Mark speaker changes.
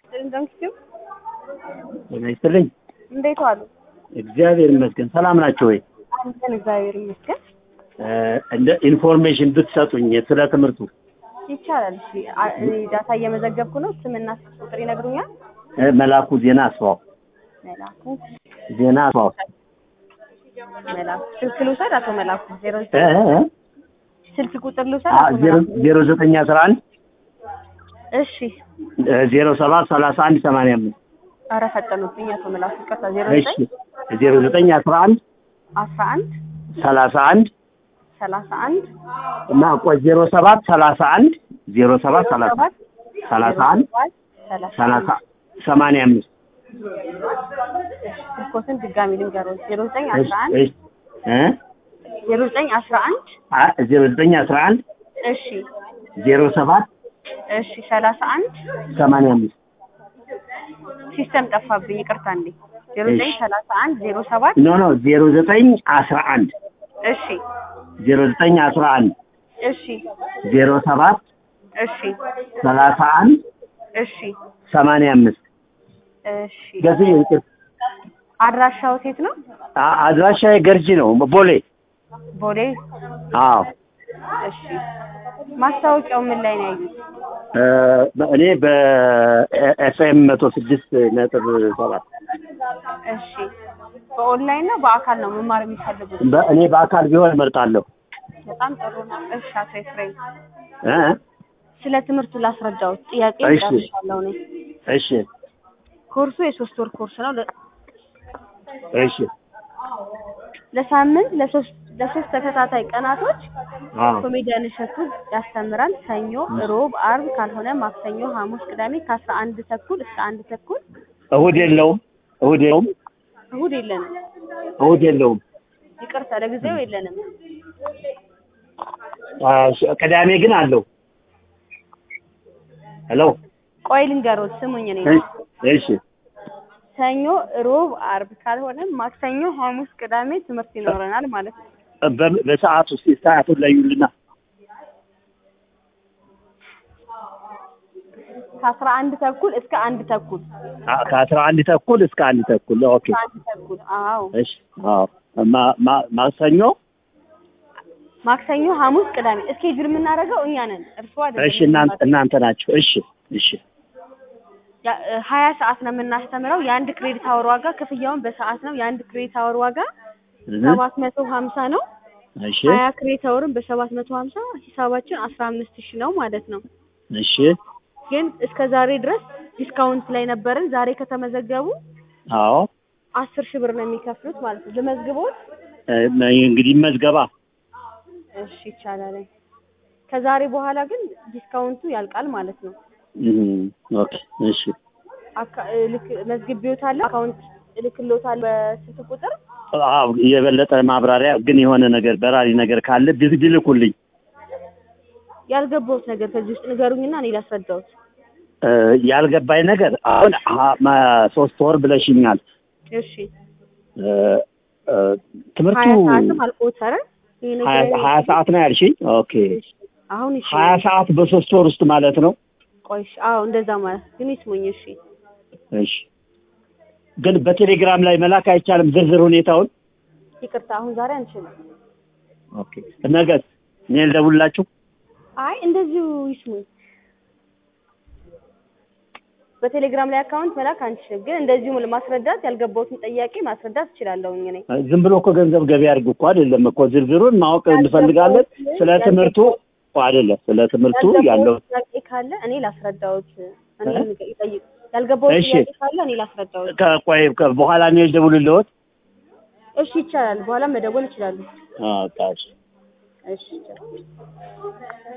Speaker 1: እንደምስኪው
Speaker 2: ጤና ይስጥልኝ።
Speaker 1: እንዴት ዋሉ?
Speaker 2: እግዚአብሔር ይመስገን። ሰላም ናቸው ወይ?
Speaker 1: አንተን እግዚአብሔር ይመስገን
Speaker 2: እ እንደ ኢንፎርሜሽን ብትሰጡኝ ስለ ትምህርቱ
Speaker 1: ይቻላል። እሺ አ- እኔ ዳታ እየመዘገብኩ ነው። ስምና ስልክ ቁጥር ይነግሩኛል?
Speaker 2: እ መላኩ ዜና አስፋው
Speaker 1: መላኩ
Speaker 2: ዜና አስፋው
Speaker 1: መላኩ ስልክ ልውሰድ? አቶ መላኩ ዜሮ
Speaker 2: እ
Speaker 1: ዘጠኝ
Speaker 2: እ እ
Speaker 1: ስልክ ቁጥር ልውሰድ?
Speaker 2: አ-
Speaker 1: አቶ
Speaker 2: ዜሮ
Speaker 1: መላኩ
Speaker 2: ዜሮ ዘጠኝ አስራ አንድ
Speaker 1: እሺ
Speaker 2: ዜሮ ሰባት ሰላሳ አንድ ሰማንያ አምስት
Speaker 1: ኧረ ፈጠኑብኝ አቶ መላኩ ይቅርታ። ዜሮ
Speaker 2: እሺ
Speaker 1: ዘጠኝ
Speaker 2: ዜሮ ዘጠኝ አስራ አንድ
Speaker 1: አስራ አንድ
Speaker 2: ሰላሳ አንድ
Speaker 1: ሰላሳ አንድ
Speaker 2: እና ቆይ ዜሮ ሰባት ሰላሳ አንድ ዜሮ ሰባት
Speaker 1: ዜሮ
Speaker 2: ሰላሳ
Speaker 1: ሰባት
Speaker 2: ሰላሳ አንድ
Speaker 1: ሰባት ሰላሳ
Speaker 2: ሰላሳ ሰማንያ አምስት
Speaker 1: ስልኮትን ድጋሚ ልንገሮት ዜሮ ዘጠኝ
Speaker 2: እሺ
Speaker 1: አስራ አንድ
Speaker 2: እሺ እ
Speaker 1: ዜሮ ዘጠኝ አስራ አንድ
Speaker 2: አ- ዜሮ ዘጠኝ አስራ አንድ
Speaker 1: እሺ
Speaker 2: ዜሮ ሰባት
Speaker 1: እሺ ሰላሳ አንድ
Speaker 2: ሰማንያ አምስት
Speaker 1: ሲስተም ጠፋብኝ ይቅርታ እንዴ ዜሮ ዘጠኝ ሰላሳ አንድ ዜሮ ሰባት
Speaker 2: ኖ ኖ ዜሮ ዘጠኝ አስራ አንድ
Speaker 1: እሺ
Speaker 2: ዜሮ ዘጠኝ አስራ አንድ
Speaker 1: እሺ
Speaker 2: ዜሮ ሰባት
Speaker 1: እሺ
Speaker 2: ሰላሳ አንድ
Speaker 1: እሺ
Speaker 2: ሰማንያ አምስት
Speaker 1: እሺ
Speaker 2: ገዚ
Speaker 1: አድራሻው ሴት ነው
Speaker 2: አድራሻ ገርጂ ነው ቦሌ
Speaker 1: ቦሌ
Speaker 2: አዎ
Speaker 1: እሺ ማስታወቂያው ምን ላይ ነው ያዩት
Speaker 2: እ እኔ በኤፍኤም መቶ ስድስት ነጥብ ሰባት
Speaker 1: እሺ በኦንላይን ነው በአካል ነው መማር የሚፈልጉት
Speaker 2: በ- እኔ በአካል ቢሆን እመርጣለሁ
Speaker 1: በጣም ጥሩ ነው እሺ አቶ ኤፍሬም
Speaker 2: እ
Speaker 1: ስለ ትምህርቱ ላስረዳዎት ጥያቄ
Speaker 2: እሺ።
Speaker 1: ጨርሻለሁ እኔ
Speaker 2: እሺ
Speaker 1: ኮርሱ የሶስት ወር ኮርስ ነው ለ-
Speaker 2: እሺ
Speaker 1: ለሳምንት ለሶስት ለሶስት ተከታታይ ቀናቶች
Speaker 2: አዎ
Speaker 1: ኮሜዲያን እሸቱ ያስተምራል። ሰኞ፣ ሮብ፣ አርብ ካልሆነ ማክሰኞ፣ ሐሙስ፣ ቅዳሜ ከአስራ አንድ ተኩል እስከ አንድ ተኩል
Speaker 2: እሁድ የለውም እሁድ የለውም
Speaker 1: እሁድ የለንም።
Speaker 2: እሁድ የለውም
Speaker 1: ይቅርታ ለጊዜው የለንም።
Speaker 2: አ፣ ሽ- ቅዳሜ ግን አለው ሄሎ
Speaker 1: ቆይ ልንገሮት ስሙኝ። እኔ
Speaker 2: እሺ እሺ
Speaker 1: ሰኞ፣ ሮብ፣ አርብ ካልሆነ ማክሰኞ፣ ሐሙስ፣ ቅዳሜ ትምህርት ይኖረናል ማለት ነው።
Speaker 2: በ- በሰዓት ውስጥ ሰዓቱን ለዩልና
Speaker 1: ከአስራ አንድ ተኩል እስከ አንድ ተኩል
Speaker 2: አ- ከአስራ አንድ ተኩል እስከ አንድ ተኩል ኦኬ
Speaker 1: ከአንድ ተኩል አዎ።
Speaker 2: እሺ አዎ ማ- ማ- ማክሰኞ
Speaker 1: ማክሰኞ፣ ሐሙስ፣ ቅዳሜ እስኬጁል የምናደርገው እኛ ነን፣ እርስዎ አይደለም።
Speaker 2: እሺ እናንተ እናንተ ናቸው እሺ እሺ
Speaker 1: ያ- እ ሀያ ሰዓት ነው የምናስተምረው። የአንድ ክሬዲት አወር ዋጋ ክፍያውን በሰዓት ነው። የአንድ ክሬዲት አወር ዋጋ
Speaker 2: እህ፣
Speaker 1: ሰባት መቶ ሀምሳ ነው።
Speaker 2: እሺ
Speaker 1: ሀያ ክሬዲት አወርን በሰባት መቶ ሀምሳ ሂሳባችን አስራ አምስት ሺህ ነው ማለት ነው።
Speaker 2: እሺ
Speaker 1: ግን እስከ ዛሬ ድረስ ዲስካውንት ላይ ነበርን። ዛሬ ከተመዘገቡ
Speaker 2: አዎ
Speaker 1: አስር ሺህ ብር ነው የሚከፍሉት ማለት ነው። ልመዝግቦት?
Speaker 2: እ፣ እንግዲህ መዝገባ
Speaker 1: እሺ ይቻላል። ከዛሬ በኋላ ግን ዲስካውንቱ ያልቃል ማለት ነው።
Speaker 2: እህ፣ ኦኬ እሺ
Speaker 1: አካ- እ ልክ መዝግቤዎታለሁ። አካውንት እልክልዎታለሁ በስልክ ቁጥር
Speaker 2: አዎ የበለጠ ማብራሪያ ግን የሆነ ነገር በራሪ ነገር ካለ ቢዝ- ቢልኩልኝ
Speaker 1: ያልገባሁት ነገር ከዚህ ውስጥ ንገሩኝና እኔ ላስረዳዎት።
Speaker 2: እ፣ ያልገባኝ ነገር አሁን አ- ማ- ሶስት ወር ብለሽኛል
Speaker 1: እሺ
Speaker 2: እ፣ እ፣ ትምህርቱ
Speaker 1: ሀያ ሰዓትም አልቆጠረ ይሄ
Speaker 2: ሀያ
Speaker 1: ነገር
Speaker 2: ሀያ ሰዓት ነው ያልሽኝ ኦኬ
Speaker 1: እሺ፣ አሁን እሺ
Speaker 2: ሀያ ሰዓት በሶስት ወር ውስጥ ማለት ነው
Speaker 1: ቆይ እሺ፣ አዎ እንደዛ ማለት ግን ይስሙኝ እሺ
Speaker 2: እሺ ግን በቴሌግራም ላይ መላክ አይቻልም ዝርዝር ሁኔታውን
Speaker 1: ይቅርታ አሁን ዛሬ አንችልም
Speaker 2: ኦኬ ነገስ እኔ ልደውልላችሁ
Speaker 1: አይ እንደዚሁ ይስሙኝ በቴሌግራም ላይ አካውንት መላክ አንችልም ግን እንደዚሁ ማስረዳት ያልገባሁትን ጥያቄ ማስረዳት እችላለሁኝ እኔ
Speaker 2: ዝም ብሎ እኮ ገንዘብ ገቢ አድርግ እኮ አይደለም እኮ ዝርዝሩን ማወቅ እንፈልጋለን ስለ ትምህርቱ እኮ አይደለም ስለ ትምህርቱ ያለው
Speaker 1: ያልገባሁት ጥያቄ ካለ እኔ ላስረዳዎት እኔ ይጠይቅ ያልገባሁት
Speaker 2: እሺ።
Speaker 1: ጥያቄ ካለ እኔ ላስረዳዎት
Speaker 2: ከቆይ ከ- በኋላ እኔ ልደውልልዎት
Speaker 1: እሺ ይቻላል በኋላ መደወል ይችላሉ
Speaker 2: አዎ ታዲያ
Speaker 1: እሺ ይቻላል